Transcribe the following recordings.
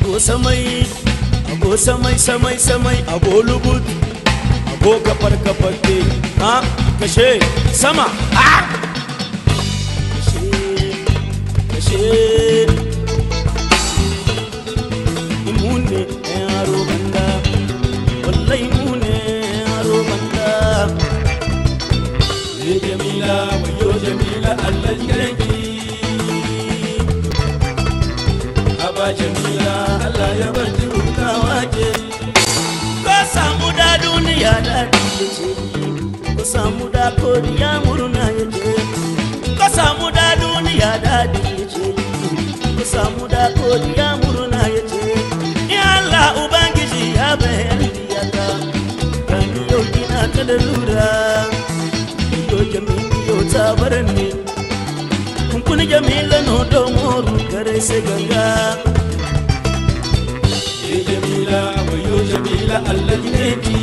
ago samai ago samai samai samai ago lubut ago kafar kafar ke ha kashe sama ha kashe kashe imune yaro banda wallahi imune yaro banda ye jamila wayo jamila allah jiranki aba jamila allah ya bar hutawa ke ka samu da duniya daɗi ya ce ka samu da koriya murna ya ce ka samu da duniya daɗi ya ce ka samu da koriya murna ya ce ya Allah ubangiji ya bayar diyata gani yau kina ta da lura yo jamili yo ta bar ne kun kun jamila no do moru kare se ganga ye jamila wayo jamila Allah jineki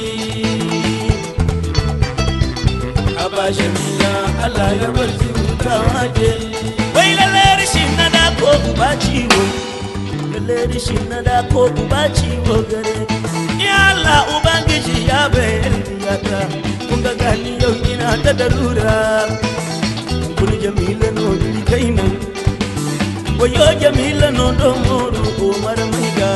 aba jamila Allah ya bar hutawa ke wai lalle rishin na da ko uba ciwo lalle rishin na da ko uba ciwo gare ya Allah ubangiji ya bayar diyata kun ga gani yau ina ta darura kun jamila no dili kaina wayo jamila no do moru umar mai ga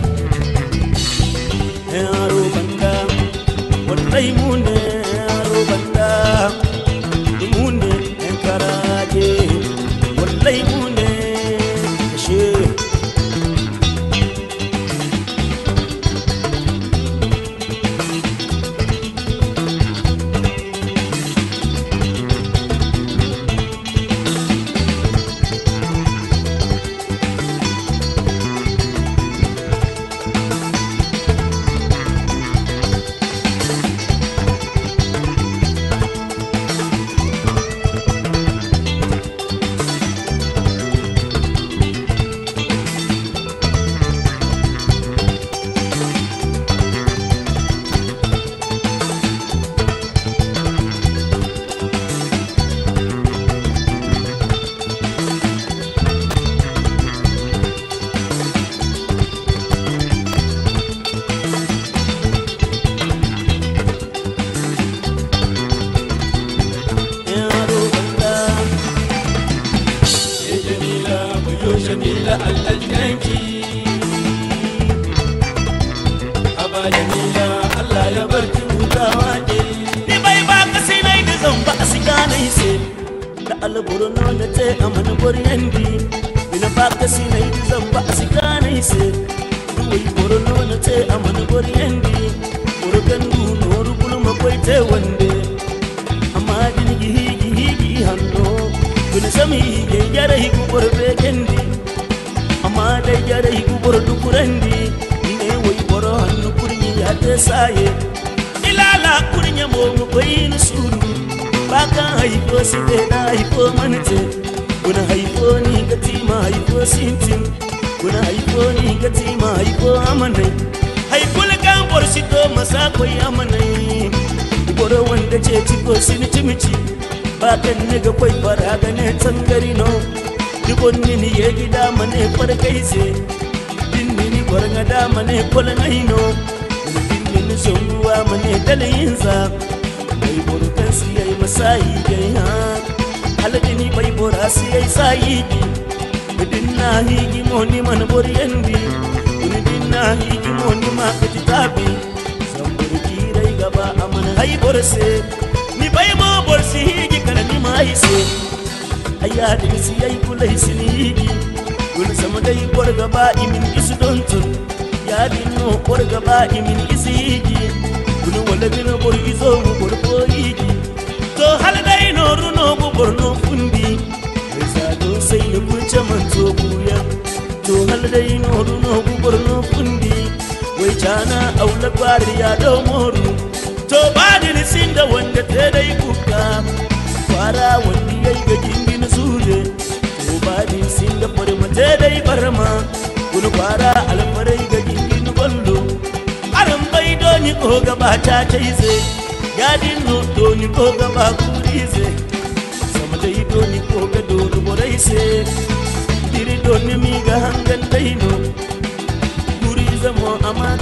yaro banda wallahi mu ne yaro banda mu ne yan karaje wallahi mu ne kashe yaro banda ye jamila wayo jamila Allah jinki aba jamila Allah ya bar ki hutawa ke ni bai ba ka sai nai da zan ba su gane sai da alburno na te amana boryendi ina ba ka sai nai da zan ba su gane sai wai burno na te amana boryendi burgan du noru kulma koi te wande amma din gihi gihi gihi hanno kun sami ge jara higu borbe kendi amma dai jara higu bor dukurandi ne wai boro hannu kurni ya te saye ilala kurnya mo mu koyin suru baka haifo si be na haifo manite kuna haifo ni gatima haifo sintin kuna haifo ni gatima haifo amanai haifo kan bor si to masa koy amanai goro wanda ce ciko sin cimici ba kan ne ga kwai fara ga ne tsangari no dubon ni ni ye gida mane far kai se din ni ni gwarga da mane kol nai no din ni ni son ruwa mane dalayin sa bai boro kan si yayi masayi gai ha haladi ni bai bora si yayi sayi ki din na higi mo ni man boryendi din na higi mo ni ma ka tabi samburki gaba amana hay borse ni bay mo borsi hiji kala ni mai se ayya da si ay kulai sini hiji kul sama dai bor gaba imin isu don tun ya din no bor gaba imin isi hiji kul wala bin bor izo mu bor ko hiji to hal dai no runo bu bor no fundi sa do sai ni kunce man to buya to hal dai no runo bu bor no fundi wai cana aula kwari ya dau moru to ba ni sinda wanda ta dai kuka fara wanda yayi ga jingin sure to ba ni sinda farma ta dai barma kun fara alfarai ga jingin gollo aran bai doni ko gaba ta taize yadin no doni ko gaba kurize sama dai doni ko ga doni borai se diri doni mi ga hangan dai no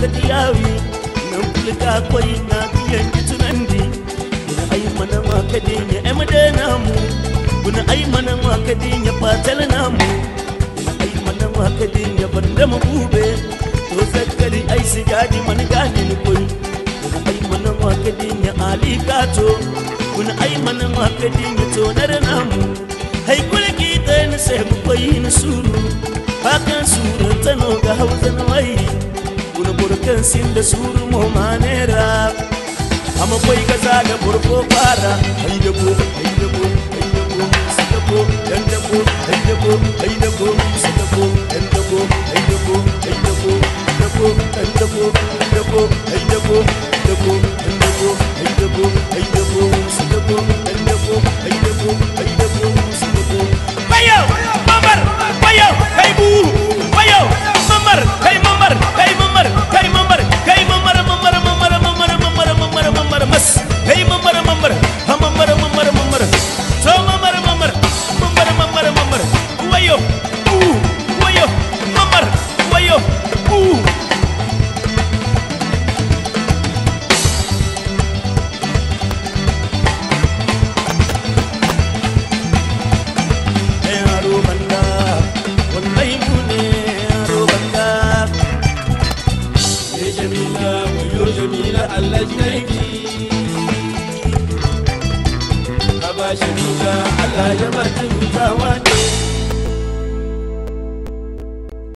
ta diyawi nan kulka kwai na biyan tunan di kuna ai mana ma kadin ya emde namu kuna ai mana ma kadin ya fatal namu kuna ai mana ma kadin ya banda mu bube to zakkali ai sigadi man gane ni koi kuna ai mana ma kadin ya ali kato kuna ai mana ma kadin ya tonar namu hai kulki ta ni sai mu koyi ni suru hakan suru tano ga hausa na mai kuna burkan sin da suru mo manera amma koi gaza da burko fara ai da ko ai da ko ai da ko su da ko dan da ko ai da ko ai da ko su da ko dan da ko ai da ko ai da ko da ko dan da ko da ko ai da ko da ko dan da ko ai da ko ai da ko su da ko dan da ko ai da ko ai da ko su da ko bayo mamar bayo kai bu bayo mamar kai mamar kai mamar kai mamar kai mamar mamar mamar mamar mamar mamar mamar mas kai mamar mamar ha mamar mamar mamar to mamar mamar mamar mamar mamar wayo u wayo mamar wayo u yaro banda wallahi mu ne yaro banda Ya Jamila, wayo Jamila Allah jinaki. Aba Jamila Allah ya bar hutawa ne